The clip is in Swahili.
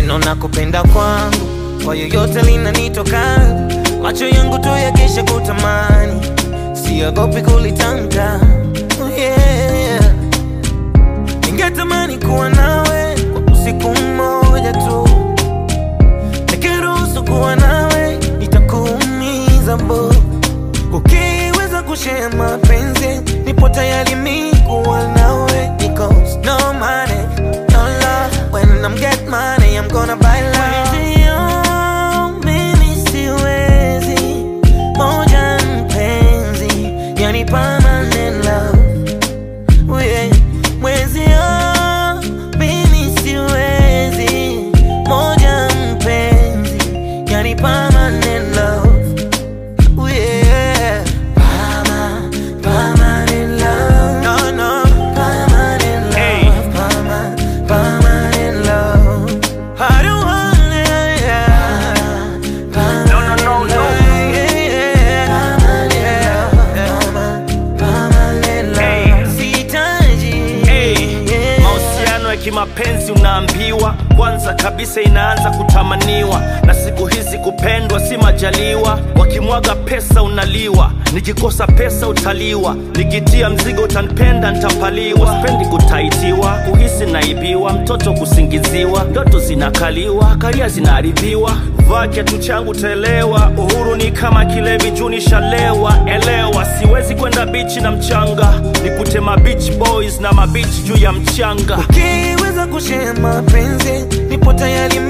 neno na kupenda kwangu kwa yoyote linanitoka macho yangu tu yakesha kutamani siogopi kulitamka oh yeah. ningetamani kuwa nawe kwa usiku mmoja tu nikiruhusu kuwa nawe itakuumiza bo ukiweza kushare mapenzi nipo tayari mi kuwa nawe because no money no love when I'm get money I'm gonna buy love Mwenzio, mimi siwezi moja mpenzi yani permanent love Oh yeah. Mwenzio, mimi siwezi moja mpenzi yani permanent love Oh yeah. Perma- permanent love. No, no. Permanent love. Hey. Perma- permanent love. I don't want it, yeah. No, no, no, no. Permanent, yeah. Permanent love. Permanent love. Hey. Sihitaji, Hey, yeah. mahusiano ya kimapenzi unaambiwa kwanza kabisa inaanza kutamaniwa na siku hizi kupendwa si majaliwa wakimwaga pesa unaliwa nikikosa pesa utaliwa nikitia mzigo utanipenda ntapaliwa spendi kutaitiwa kuhisi naibiwa mtoto kusingiziwa ndoto zinakaliwa karia zinaharibiwa vaa kiatu changu taelewa uhuru ni kama kilevi juu nishalewa elewa siwezi kwenda bichi na mchanga nikute mabeach boys na mabichi juu ya mchanga ukiweza kushare mapenzi nipo tayari